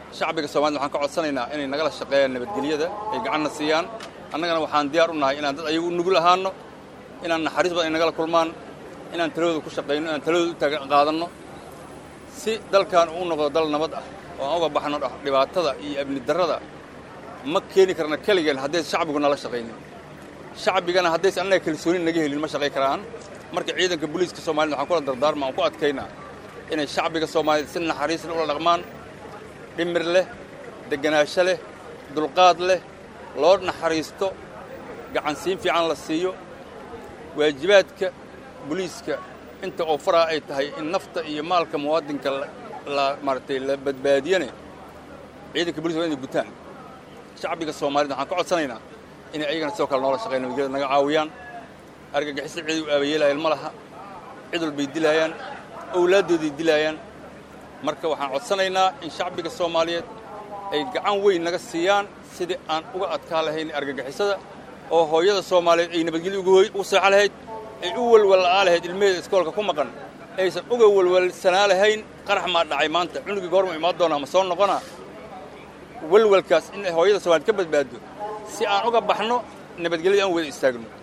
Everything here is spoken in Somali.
shacbiga soomaalida waxaan ka codsanaynaa inay nagala shaqeeyaan nabadgelyada ay gacanna siiyaan annagana waxaan diyaar u nahay inaan dad ayagu u nugul ahaanno inaan naxariis badan ay nagala kulmaan inaan taladooda ku shaqayno inaan taladooda u taga qaadanno si dalkan uu noqdo dal nabad ah oo aan uga baxno dhibaatada iyo amni darrada ma keeni karna keligeen haddaysa shacbigu nala shaqaynin shacbigana haddaysa annaga kalsooni naga helin ma shaqay karaan marka ciidanka booliiska soomaalida waxaan kula dardaarma aan ku adkaynaa inay shacbiga soomaaliyed si naxariisle ula dhaqmaan dhimir leh deganaansho leh dulqaad leh loo naxariisto gacansiin fiican la siiyo waajibaadka booliiska inta oo faraa ay tahay in nafta iyo maalka muwaadinka la maaratay la badbaadiyane ciidanka booliska waa inay gutaan shacbiga soomaalida waxaan ka codsanaynaa inay ayagana sidoo kale noola shaqeyn nabadgelyada naga caawiyaan argagixisada cid u aabayeelaayeen ma laha cid walbay dilaayaan owlaaddooday dilaayaan marka waxaan codsanaynaa in shacbiga soomaaliyeed ay gacan weyn naga siiyaan sidii aan uga adkaa lahayn argagixisada oo hooyada soomaaliyeed ay nabadgelyo ugu seexo lahayd ay u welwalla'aa lahayd ilmaheeda iskoolka ku maqan aysan uga welwalsanaa lahayn qarax maa dhacay maanta cunugii goorma imaan doonaa ma soo noqonaa welwalkaas in hooyada soomaaliyed ka badbaado si aan uga baxno nabadgelyada aan wada istaagno